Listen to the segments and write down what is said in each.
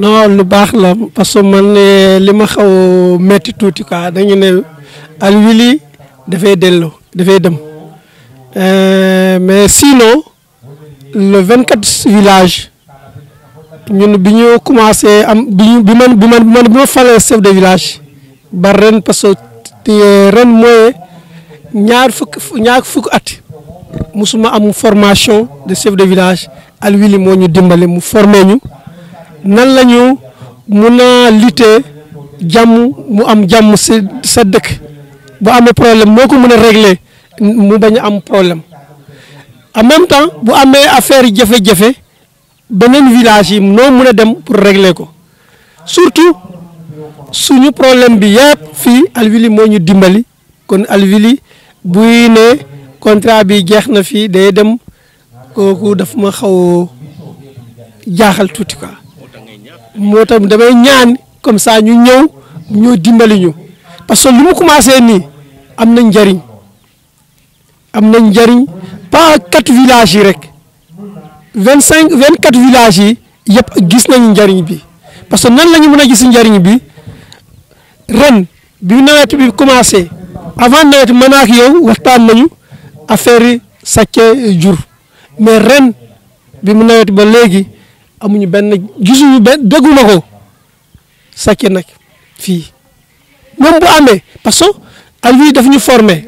non lu baax la parce que man li ma xaw metti tuuti quoi dañu ne Alwili dafay delloo dafay dem mais sinon le vingt quatre village ñun bi ñu commencé am bi ñu bi man bi man bi ma falee chef de village ba ren parce que ren mooy ñaar fukk ñaar fukk at musuma am formation de chef de village Alwili moo ñu dimbale mu formé ñu nan la ñu mun a lutter jàmm mu am jàmm si sa dëkk bu amee problème moo ko mën a régler mu bañ a am problème en même temps bu amee affaire jafe-jafe beneen village yi noo mën a dem pour régler ko surtout suñu problème bi yëpp fii Alwili moo ñu dimbali kon Alwili buy ne contrat bi jeex na fii day dem kooku daf ma xaw jaaxal tuuti quoi moo tax damay ñaan comme ça ñu ñëw ñoo dimbali ñu parce que lu mu commencé nii am na njariñ am na njariñ pas quatre villages yi rek vingt cinq vingt quatre villages yi yëpp gis nañu njariñ bi parce que nan la ñu mën a gis njariñ bi ren bi nawet bi commencé avant nawet mën ak yow waxtaan nañu affaire yi sàcce jur mais ren bi mu nawet ba léegi amuñu benn gisuñu benn dégguma ko sàcce nag fii moom bu amee parce que Alwili daf ñu formé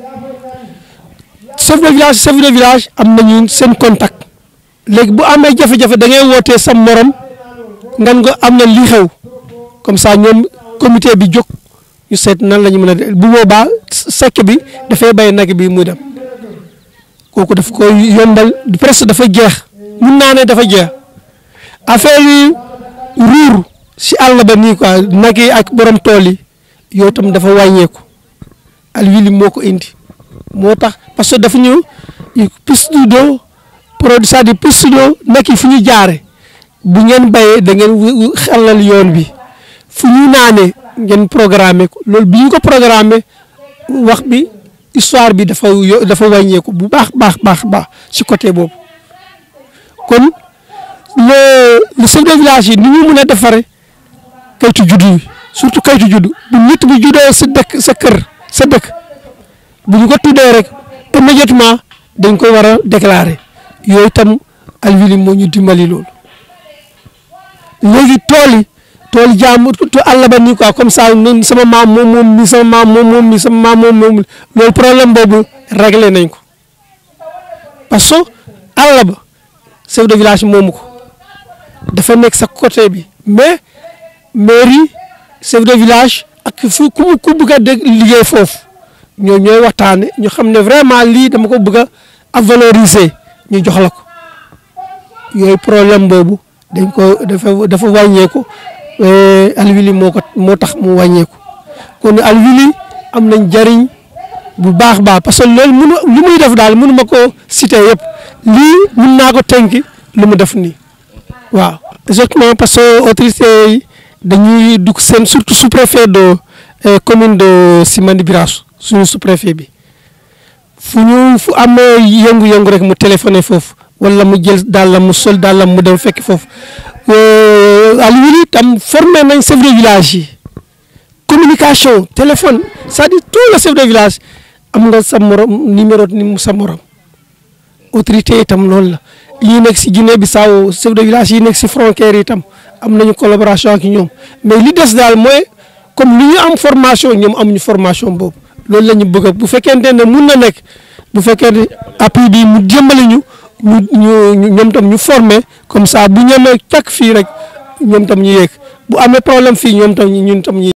chef de village chef de village am nañu seen contact léegi bu amee jafe-jafe da ngay wootee sa morom ngan nga am na li xew comme ça ñoom comité bi jóg ñu seet nan la ñu mën a bu boobaa sekk bi dafay bay nag bi muy dem kooku daf ko yombal presque dafa jeex mun naa ne dafa jeex affaire yi ruur si àll ba nii quoi nag yi ak borom tool yi yow tam dafa wàññeeku Alwili moo ko indi moo tax parce que dafa ñu piste d'eau produit c'est-à-dire piste d'eau nag yi fu ñu jaare bu ngeen bayee da ngeen xelal yoon bi fu ñu naanee ngeen programmer ko loolu bi ñu ko programmer wax bi histoire bi dafa dafa wàññeeku bu baax baax baax baax ci côté boobu kon le le chef de village yi ni ñu mën a defaree kayitu juddu yi surtout kayitu juddu bu nit bu juddoo sa dëkk sa kër sa dëkk bu ñu ko tuddee rek immédiatement dañ koy war a déclarer yooyu tam Alwili moo ñu dimbali loolu léegi tool yi tool jàmm to àll ba nii quoi comme ça sama maam moom moom mi sama maam moom moom mi sama maam moom moom loolu problème boobu réglé nañ ko parce que àll ba chef de village moomu ko dafa nekk sa côté bi mais mairie chef de village ak fu ku mu ku bëgg a dégg liggéey foofu ñoo ñooy waxtaane ñu xam ne vraiment lii dama ko bëgg a valoriser ñu jox la ko yooyu problème boobu dañ ko dafa dafa wàññeeku Alwili moo ko moo tax mu wàññeeku kon Alwili am nañ jariñ bu baax baax parce que loolu mënu li muy def daal mënu ma ko citer yëpp lii mën naa ko tënki lu mu def nii waaw exactement parce que autorité yi dañuy dugg seen surtout sous préfet de commune de Simandy Birasso suñu sous préfet bi fu ñu fu amee yëngu-yëngu rek mu téléphoné foofu wala mu jël dàllam mu sol dàllam mu dem fekk foofu Alwili tam formé nañ chef de village yi communication téléphone c'est-à-dire tout le chef de village am nga sa morom numéro ni sa morom autorité yi tam loolu la yi nekk si Guinée Bissau chef de village yi nekk si frontière yi tam am nañu collaboration ak ñoom mais li des daal mooy comme li ñu am formation ñoom amuñu formation boobu loolu la ñu bëgg bu fekkente ne mun na nekk bu fekkee ne appui bi mu jëmbale ñu ñu ñu ñoom tam ñu formé comme ça bu ñemee càkk fii rek ñoom tam ñu yéeg bu amee problème fii ñoom tam ñun tam ñu